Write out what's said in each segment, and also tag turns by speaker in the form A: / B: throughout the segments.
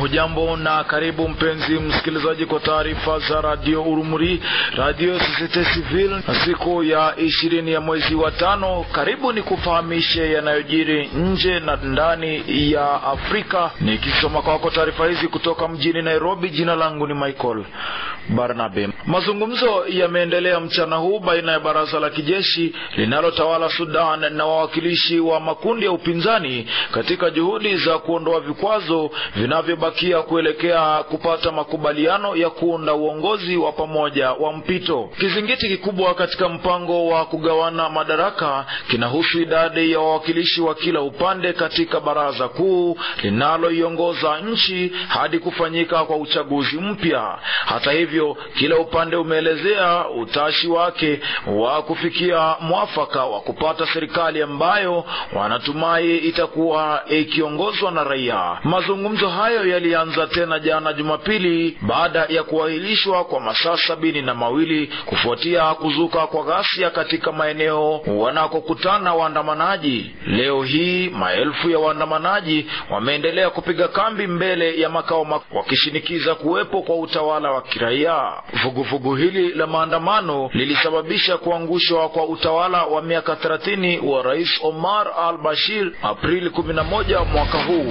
A: Hujambo na karibu mpenzi msikilizaji kwa taarifa za radio Urumuri, radio Societe Civil, na siku ya ishirini ya mwezi wa tano. Karibu ni kufahamishe yanayojiri nje na ndani ya Afrika, nikisoma kwako taarifa hizi kutoka mjini Nairobi. Jina langu ni Michael Barnabe. Mazungumzo yameendelea mchana huu baina ya baraza la kijeshi linalotawala Sudan na wawakilishi wa makundi ya upinzani katika juhudi za kuondoa vikwazo vinavyobakia kuelekea kupata makubaliano ya kuunda uongozi wa pamoja wa mpito. Kizingiti kikubwa katika mpango wa kugawana madaraka kinahusu idadi ya wawakilishi wa kila upande katika baraza kuu linaloiongoza nchi hadi kufanyika kwa uchaguzi mpya. Hata hivyo, kila upande umeelezea utashi wake wa kufikia mwafaka wa kupata serikali ambayo wanatumai itakuwa ikiongozwa na raia. Mazungumzo hayo yalianza tena jana Jumapili baada ya kuahirishwa kwa masaa sabini na mawili kufuatia kuzuka kwa ghasia katika maeneo wanakokutana waandamanaji. Leo hii maelfu ya waandamanaji wameendelea kupiga kambi mbele ya makao makuu wakishinikiza kuwepo kwa utawala wa kiraia. Vuguvugu hili la maandamano lilisababisha kuangushwa kwa utawala wa miaka 30 wa Rais Omar al-Bashir Aprili 11 mwaka huu.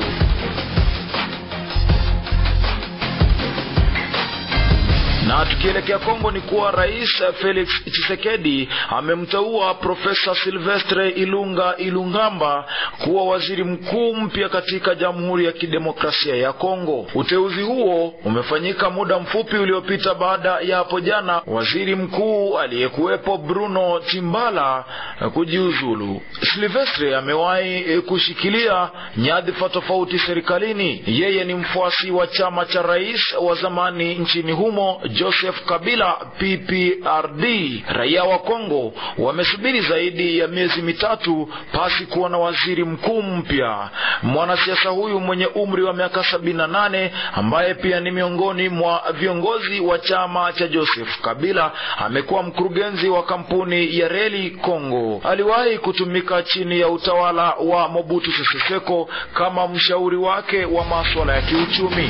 A: Na tukielekea Kongo ni kuwa Rais Felix Tshisekedi amemteua Profesa Silvestre Ilunga Ilungamba kuwa waziri mkuu mpya katika Jamhuri ya Kidemokrasia ya Kongo. Uteuzi huo umefanyika muda mfupi uliopita baada ya hapo jana waziri mkuu aliyekuwepo Bruno Timbala kujiuzulu. Silvestre amewahi kushikilia nyadhifa tofauti serikalini. Yeye ni mfuasi wa chama cha rais wa zamani nchini humo Joseph Kabila PPRD. Raia wa Kongo wamesubiri zaidi ya miezi mitatu pasi kuwa na waziri mkuu mpya. Mwanasiasa huyu mwenye umri wa miaka sabini na nane ambaye pia ni miongoni mwa viongozi wa chama cha Joseph Kabila amekuwa mkurugenzi wa kampuni ya reli Kongo. Aliwahi kutumika chini ya utawala wa Mobutu Sese Seko kama mshauri wake wa masuala ya kiuchumi.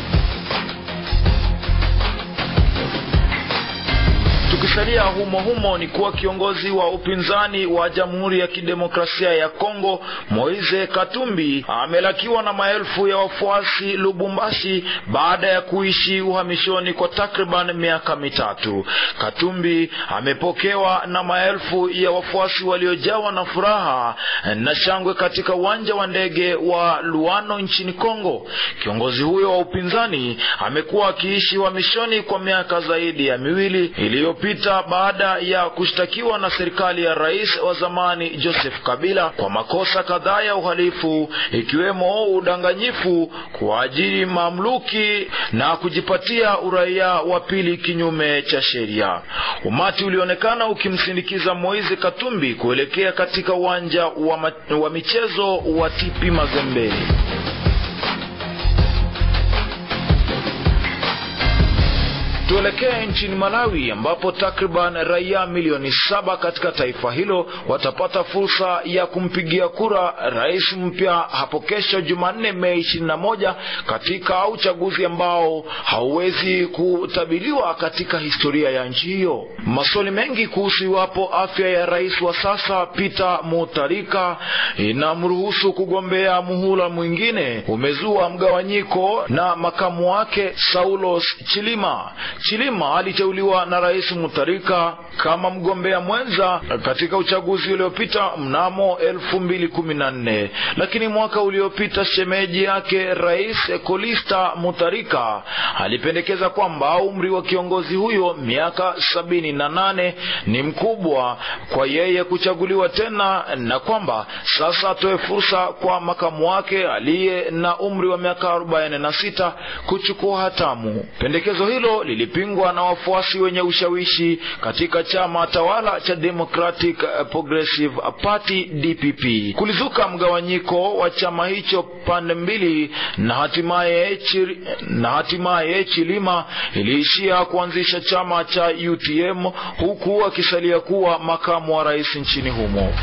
A: Tukisalia humo humo ni kuwa kiongozi wa upinzani wa Jamhuri ya Kidemokrasia ya Kongo Moise Katumbi amelakiwa na maelfu ya wafuasi Lubumbashi baada ya kuishi uhamishoni kwa takriban miaka mitatu. Katumbi amepokewa na maelfu ya wafuasi waliojawa na furaha na shangwe katika uwanja wa ndege wa Luano nchini Kongo. Kiongozi huyo wa upinzani amekuwa akiishi uhamishoni kwa miaka zaidi ya miwili iliyo pita baada ya kushtakiwa na serikali ya rais wa zamani Joseph Kabila kwa makosa kadhaa ya uhalifu ikiwemo udanganyifu, kuajiri mamluki na kujipatia uraia wa pili kinyume cha sheria. Umati ulionekana ukimsindikiza Moise Katumbi kuelekea katika uwanja wa, ma wa michezo wa TP Mazembe. Tuelekee nchini Malawi ambapo takriban raia milioni saba katika taifa hilo watapata fursa ya kumpigia kura rais mpya hapo kesho Jumanne, Mei ishirini na moja katika uchaguzi ambao hauwezi kutabiriwa katika historia ya nchi hiyo. Maswali mengi kuhusu iwapo afya ya rais wa sasa Peter Mutharika inamruhusu kugombea muhula mwingine umezua mgawanyiko na makamu wake Saulos Chilima. Chilima aliteuliwa na Rais Mutharika kama mgombea mwenza katika uchaguzi uliopita mnamo elfu mbili kumi na nne, lakini mwaka uliopita shemeji yake Rais Kolista Mutharika alipendekeza kwamba umri wa kiongozi huyo miaka sabini na nane ni mkubwa kwa yeye kuchaguliwa tena na kwamba sasa atoe fursa kwa makamu wake aliye na umri wa miaka arobaini na sita kuchukua hatamu. Pendekezo hilo lilipingwa na wafuasi wenye ushawishi katika chama tawala cha Democratic Progressive Party DPP. Kulizuka mgawanyiko wa chama hicho pande mbili, na hatimaye chir, na hatimaye Chilima iliishia kuanzisha chama cha UTM huku akisalia kuwa makamu wa rais nchini humo.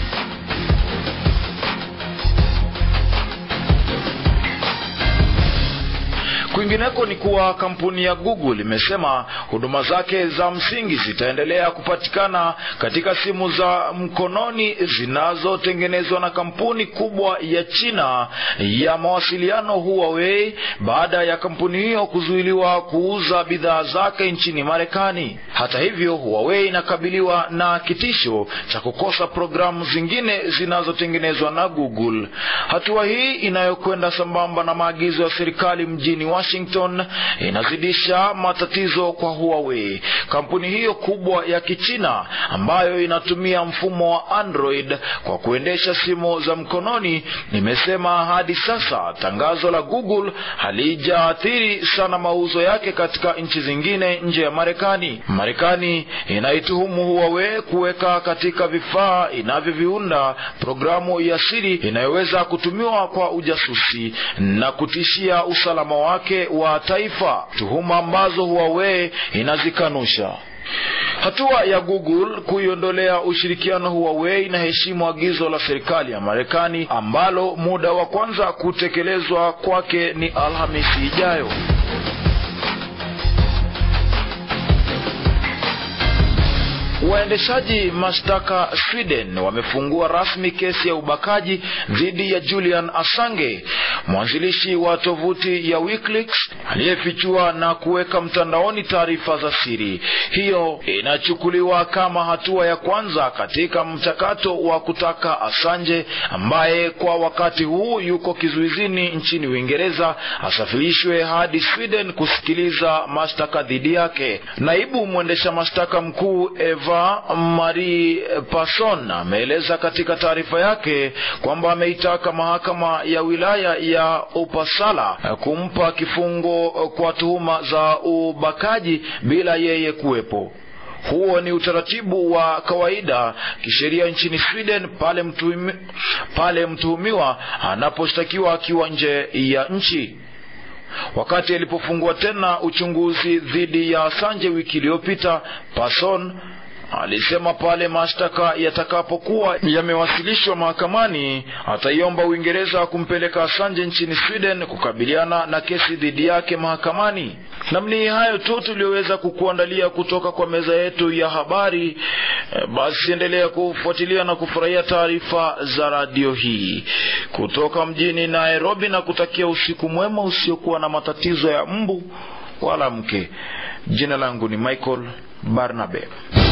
A: Kwingineko ni kuwa kampuni ya Google imesema huduma zake za msingi zitaendelea kupatikana katika simu za mkononi zinazotengenezwa na kampuni kubwa ya China ya mawasiliano Huawei baada ya kampuni hiyo kuzuiliwa kuuza bidhaa zake nchini Marekani. Hata hivyo, Huawei inakabiliwa na kitisho cha kukosa programu zingine zinazotengenezwa na Google. Hatua hii inayokwenda sambamba na maagizo ya serikali mjini Washington inazidisha matatizo kwa Huawei. Kampuni hiyo kubwa ya Kichina ambayo inatumia mfumo wa Android kwa kuendesha simu za mkononi imesema hadi sasa tangazo la Google halijaathiri sana mauzo yake katika nchi zingine nje ya Marekani. Marekani inaituhumu Huawei kuweka katika vifaa inavyoviunda programu ya siri inayoweza kutumiwa kwa ujasusi na kutishia usalama wake wa taifa, tuhuma ambazo Huawei inazikanusha. Hatua ya Google kuiondolea ushirikiano Huawei inaheshimu agizo la serikali ya Marekani ambalo muda wa kwanza kutekelezwa kwake ni Alhamisi ijayo. Waendeshaji mashtaka Sweden wamefungua rasmi kesi ya ubakaji dhidi ya Julian Assange, mwanzilishi wa tovuti ya WikiLeaks aliyefichua na kuweka mtandaoni taarifa za siri. Hiyo inachukuliwa kama hatua ya kwanza katika mchakato wa kutaka Assange, ambaye kwa wakati huu yuko kizuizini nchini Uingereza, asafirishwe hadi Sweden kusikiliza mashtaka dhidi yake. Naibu mwendesha mashtaka mkuu Eva Marie Passon ameeleza katika taarifa yake kwamba ameitaka mahakama ya wilaya ya Uppsala kumpa kifungo kwa tuhuma za ubakaji bila yeye kuwepo. Huo ni utaratibu wa kawaida kisheria nchini Sweden pale mtuhumi, pale mtuhumiwa anaposhtakiwa akiwa nje ya nchi. Wakati alipofungua tena uchunguzi dhidi ya Assange wiki iliyopita, Passon alisema pale mashtaka yatakapokuwa yamewasilishwa mahakamani ataiomba Uingereza kumpeleka Assange nchini Sweden kukabiliana na kesi dhidi yake mahakamani. Namni hayo tu tuliyoweza kukuandalia kutoka kwa meza yetu ya habari. E, basi endelea kufuatilia na kufurahia taarifa za radio hii kutoka mjini Nairobi, na kutakia usiku mwema usiokuwa na matatizo ya mbu wala mke. Jina langu ni Michael Barnabe.